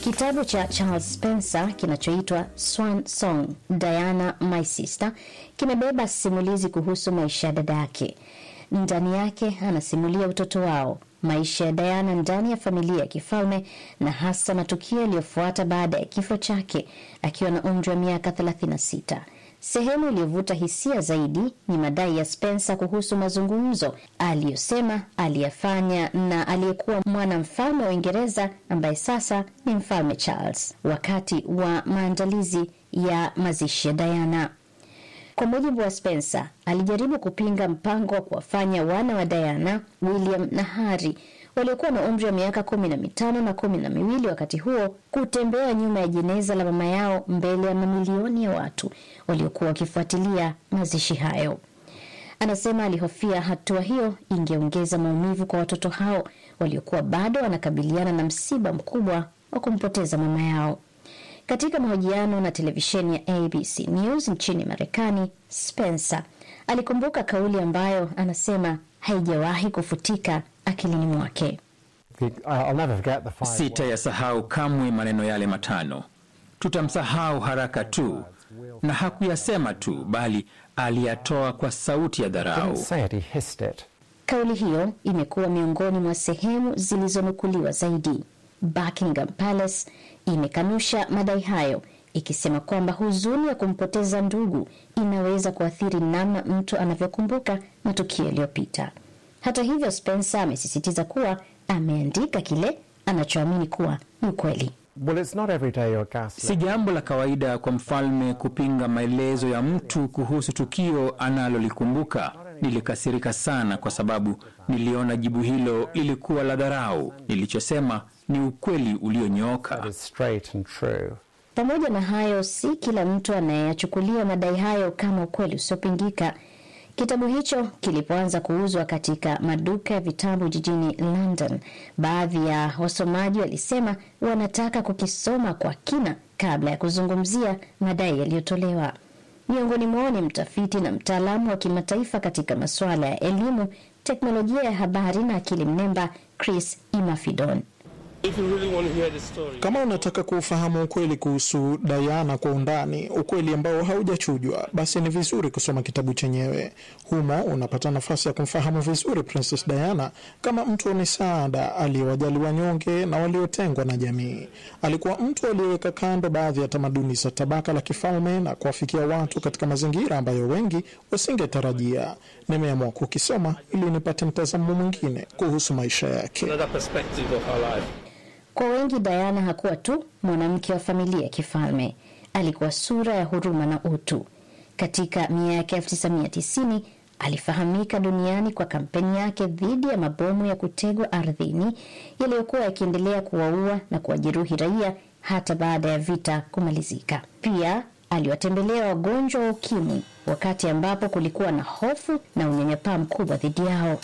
Kitabu cha Charles Spencer kinachoitwa Swan Song, Diana My Sister kimebeba simulizi kuhusu maisha ya dada yake. Ndani yake anasimulia utoto wao, maisha ya Diana ndani ya familia ya kifalme na hasa matukio yaliyofuata baada ya kifo chake akiwa na umri wa miaka 36. Sehemu iliyovuta hisia zaidi ni madai ya Spencer kuhusu mazungumzo aliyosema aliyafanya na aliyekuwa mwanamfalme wa Uingereza ambaye sasa ni mfalme Charles wakati wa maandalizi ya mazishi ya Diana. Kwa mujibu wa Spencer, alijaribu kupinga mpango wa kuwafanya wana wa Diana, William na Harry waliokuwa na umri wa miaka kumi na mitano na kumi na miwili wakati huo kutembea nyuma ya jeneza la mama yao mbele ya mamilioni ya watu waliokuwa wakifuatilia mazishi hayo. Anasema alihofia hatua hiyo ingeongeza maumivu kwa watoto hao waliokuwa bado wanakabiliana na msiba mkubwa wa kumpoteza mama yao. Katika mahojiano na televisheni ya ABC News nchini Marekani, Spencer alikumbuka kauli ambayo anasema haijawahi kufutika akilini mwake. Sitayasahau kamwe maneno yale matano, tutamsahau haraka tu. Na hakuyasema tu, bali aliyatoa kwa sauti ya dharau. Kauli hiyo imekuwa miongoni mwa sehemu zilizonukuliwa zaidi. Buckingham Palace imekanusha madai hayo ikisema kwamba huzuni ya kumpoteza ndugu inaweza kuathiri namna mtu anavyokumbuka matukio yaliyopita. Hata hivyo, Spencer amesisitiza kuwa ameandika kile anachoamini kuwa ni ukweli. Si jambo la kawaida kwa mfalme kupinga maelezo ya mtu kuhusu tukio analolikumbuka. Nilikasirika sana kwa sababu niliona jibu hilo lilikuwa la dharau. Nilichosema ni ukweli ulionyooka. Pamoja na hayo, si kila mtu anayeyachukulia madai hayo kama ukweli usiopingika. Kitabu hicho kilipoanza kuuzwa katika maduka ya vitabu jijini London, baadhi ya wasomaji walisema wanataka kukisoma kwa kina kabla ya kuzungumzia madai yaliyotolewa. Miongoni mwao ni mtafiti na mtaalamu wa kimataifa katika masuala ya elimu, teknolojia ya habari na akili mnemba Chris Imafidon. Kama unataka kuufahamu ukweli kuhusu Diana kwa undani, ukweli ambao haujachujwa, basi ni vizuri kusoma kitabu chenyewe. Humo unapata nafasi ya kumfahamu vizuri Princess Diana kama mtu wa misaada aliyewajali wanyonge na waliotengwa na jamii. Alikuwa mtu aliyeweka kando baadhi ya tamaduni za tabaka la kifalme na kuwafikia watu katika mazingira ambayo wengi wasingetarajia. Nimeamua kukisoma ili nipate mtazamo mwingine kuhusu maisha yake. Kwa wengi Diana hakuwa tu mwanamke wa familia ya kifalme, alikuwa sura ya huruma na utu. Katika miaka 1990 alifahamika duniani kwa kampeni yake dhidi ya mabomu ya kutegwa ardhini yaliyokuwa yakiendelea kuwaua na kuwajeruhi raia hata baada ya vita kumalizika. Pia aliwatembelea wagonjwa wa ukimwi wakati ambapo kulikuwa na hofu na unyanyapaa mkubwa dhidi yao.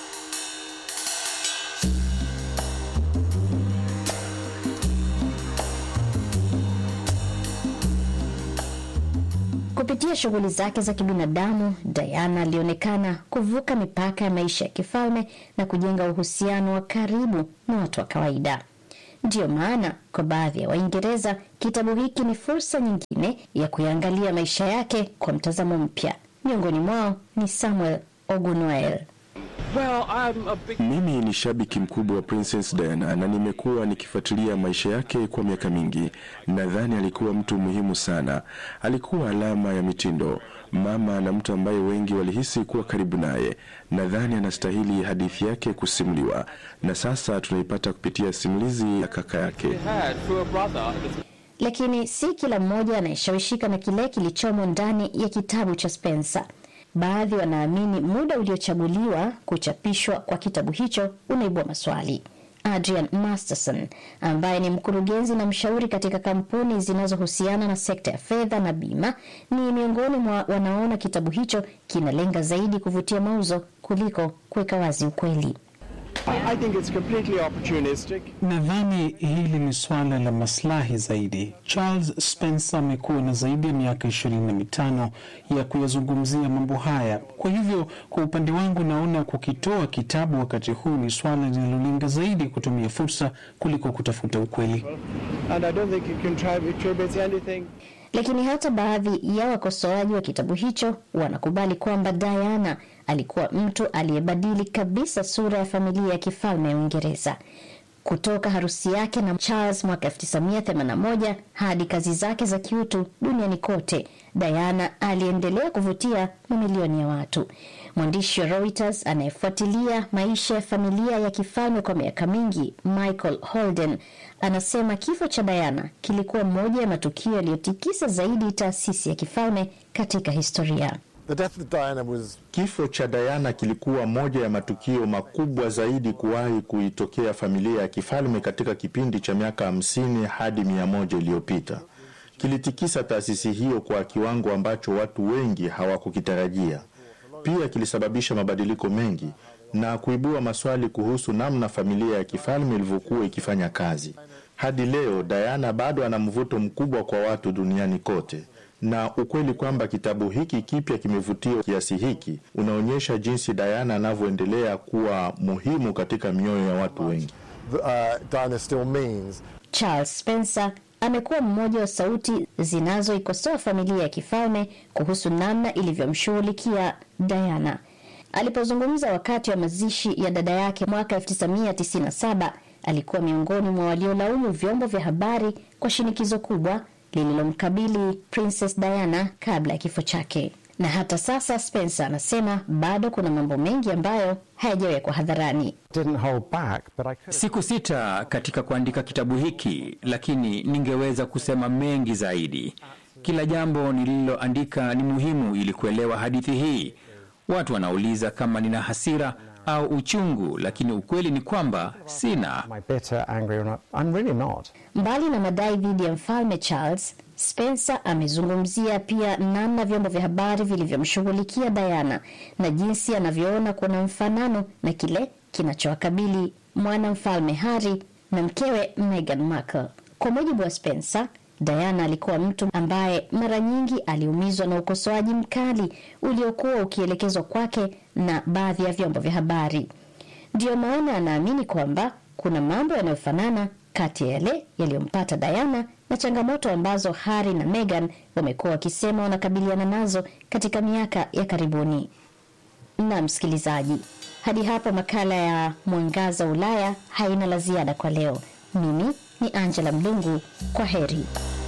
Kupitia shughuli zake za kibinadamu, Diana alionekana kuvuka mipaka ya maisha ya kifalme na kujenga uhusiano wa karibu na watu wa kawaida. Ndiyo maana kwa baadhi ya Waingereza kitabu hiki ni fursa nyingine ya kuyaangalia maisha yake kwa mtazamo mpya. Miongoni mwao ni Samuel Ogunoel. Well, I'm a big... Mimi ni shabiki mkubwa wa Princess Diana na nimekuwa nikifuatilia maisha yake kwa miaka mingi. Nadhani alikuwa mtu muhimu sana. Alikuwa alama ya mitindo, mama na mtu ambaye wengi walihisi kuwa karibu naye. Nadhani anastahili hadithi yake kusimuliwa, na sasa tunaipata kupitia simulizi ya kaka yake. had through a brother. Lakini si kila mmoja anayeshawishika na kile kilichomo ndani ya kitabu cha Spencer. Baadhi wanaamini muda uliochaguliwa kuchapishwa kwa kitabu hicho unaibua maswali. Adrian Masterson ambaye ni mkurugenzi na mshauri katika kampuni zinazohusiana na sekta ya fedha na bima ni miongoni mwa wanaona kitabu hicho kinalenga zaidi kuvutia mauzo kuliko kuweka wazi ukweli. I think it's completely opportunistic. Nadhani hili ni suala la maslahi zaidi. Charles Spencer amekuwa na zaidi ya miaka ishirini na mitano ya kuyazungumzia mambo haya. Kwa hivyo, kwa upande wangu, naona kukitoa kitabu wakati huu ni suala linalolenga zaidi kutumia fursa kuliko kutafuta ukweli. And I don't think it contributes anything. Lakini hata baadhi ya wakosoaji wa kitabu hicho wanakubali kwamba Diana alikuwa mtu aliyebadili kabisa sura ya familia ya kifalme ya Uingereza kutoka harusi yake na Charles mwaka 1981 hadi kazi zake za kiutu duniani kote. Diana aliendelea kuvutia mamilioni ya watu. Mwandishi wa Reuters anayefuatilia maisha ya familia ya kifalme kwa miaka mingi, Michael Holden, anasema kifo cha Diana kilikuwa moja ya matukio yaliyotikisa zaidi taasisi ya kifalme katika historia. The death of Diana was Kifo cha Diana kilikuwa moja ya matukio makubwa zaidi kuwahi kuitokea familia ya kifalme katika kipindi cha miaka hamsini hadi mia moja iliyopita. Kilitikisa taasisi hiyo kwa kiwango ambacho watu wengi hawakukitarajia. Pia kilisababisha mabadiliko mengi na kuibua maswali kuhusu namna familia ya kifalme ilivyokuwa ikifanya kazi. Hadi leo, Diana bado ana mvuto mkubwa kwa watu duniani kote na ukweli kwamba kitabu hiki kipya kimevutia kiasi hiki unaonyesha jinsi Diana anavyoendelea kuwa muhimu katika mioyo ya watu wengi. uh, Diana still means. Charles Spencer amekuwa mmoja wa sauti zinazoikosoa familia ya kifalme kuhusu namna ilivyomshughulikia Diana. Alipozungumza wakati wa mazishi ya dada yake mwaka 1997, alikuwa miongoni mwa waliolaumu vyombo vya habari kwa shinikizo kubwa lililomkabili Princess Diana kabla ya kifo chake. Na hata sasa Spencer anasema bado kuna mambo mengi ambayo hayajawekwa hadharani. Didn't hold back, but I could Siku sita katika kuandika kitabu hiki, lakini ningeweza kusema mengi zaidi. Kila jambo nililoandika ni muhimu ili kuelewa hadithi hii. Watu wanauliza kama nina hasira au uchungu, lakini ukweli ni kwamba sina. am I bitter, angry or not? I'm really not. Mbali na madai dhidi ya mfalme Charles, Spencer amezungumzia pia namna vyombo vya habari vilivyomshughulikia Diana na jinsi anavyoona kuna mfanano na kile kinachowakabili mwana mfalme Harry na mkewe Meghan Markle. Kwa mujibu wa Spencer, Diana alikuwa mtu ambaye mara nyingi aliumizwa na ukosoaji mkali uliokuwa ukielekezwa kwake na baadhi ya vyombo vya habari. Ndiyo maana anaamini kwamba kuna mambo yanayofanana kati ya yale yaliyompata Diana na changamoto ambazo Harry na Meghan wamekuwa wakisema wanakabiliana nazo katika miaka ya karibuni. Na msikilizaji, hadi hapo makala ya Mwangaza Ulaya haina la ziada kwa leo. Mimi ni Angela Mlungu, kwa heri.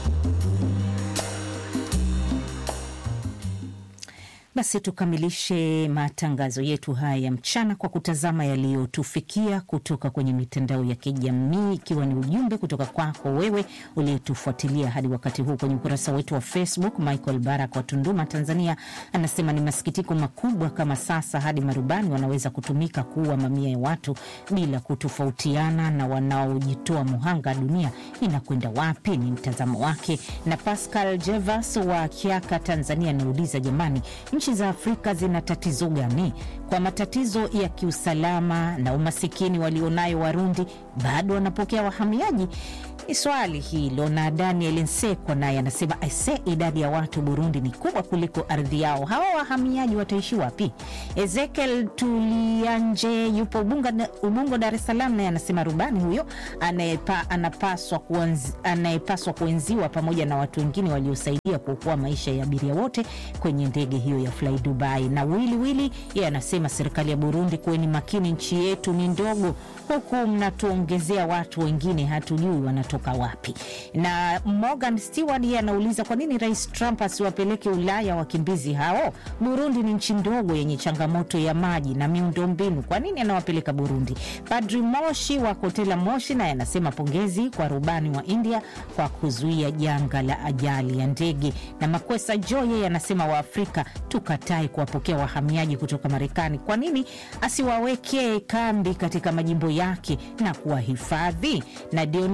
Basi tukamilishe matangazo yetu haya ya mchana kwa kutazama yaliyotufikia kutoka kwenye mitandao ya kijamii, ikiwa ni ujumbe kutoka kwako wewe uliyetufuatilia hadi wakati huu kwenye ukurasa wetu wa Facebook. Michael Barak wa Tunduma, Tanzania, anasema ni masikitiko makubwa kama sasa hadi marubani wanaweza kutumika kuua mamia ya watu bila kutofautiana na wanaojitoa muhanga. Dunia inakwenda wapi? Ni mtazamo wake. Na Pascal Jevas wa Kiaka, Tanzania, anauliza jamani, nchi za Afrika zina tatizo gani? Kwa matatizo ya kiusalama na umasikini walionayo Warundi, bado wanapokea wahamiaji? Ni swali hilo. Na Daniel Nsekwa naye anasema aise, idadi ya watu Burundi ni kubwa kuliko ardhi yao, hawa wahamiaji wataishi wapi? Ezekiel Tulianje yupo Ubunga, Ubungo, Dar es Salaam, naye anasema rubani huyo anayepa, anapaswa, kuanzi, anayepaswa kuenziwa pamoja na watu wengine waliosaidia kuokoa maisha ya abiria wote kwenye ndege hiyo ya Fly Dubai. Na Wili Wili yeye anasema serikali ya Burundi, kuweni makini, nchi yetu ni ndogo, huku mnatuongezea watu wengine hatujui wanatoka wapi. Na Morgan Stewart yeye anauliza kwa nini Rais Trump asiwapeleke Ulaya wakimbizi hao? Burundi ni nchi ndogo yenye changamoto ya maji na miundombinu, kwa nini anawapeleka Burundi? Padri Moshi wa Kotela Moshi naye anasema pongezi kwa rubani wa India kwa kuzuia janga la ajali ya ndege. Na Makwesa Jo yeye anasema Waafrika tukatae kuwapokea wahamiaji kutoka Marekani, kwa nini asiwawekee kambi katika majimbo yake na kuwahifadhi? Na Dionisi Ka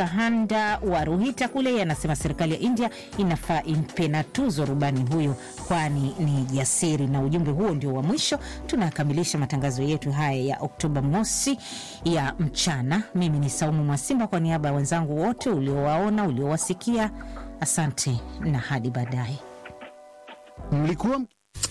Bahanda wa Ruhita kule anasema serikali ya India inafaa impe na tuzo rubani huyo, kwani ni jasiri. Na ujumbe huo ndio wa mwisho. Tunakamilisha matangazo yetu haya ya Oktoba mosi ya mchana. Mimi ni Saumu Mwasimba, kwa niaba ya wenzangu wote uliowaona, uliowasikia, asante na hadi baadaye. Mlikuwa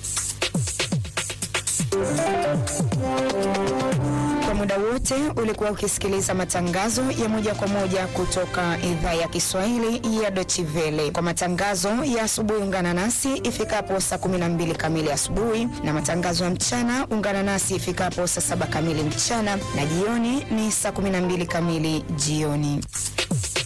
Kwa muda wote ulikuwa ukisikiliza matangazo ya moja kwa moja kutoka idhaa ya Kiswahili ya Deutsche Welle. Kwa matangazo ya asubuhi, ungana nasi ifikapo saa 12 kamili asubuhi, na matangazo ya mchana ungana nasi ifikapo saa saba kamili mchana, na jioni ni saa 12 kamili jioni.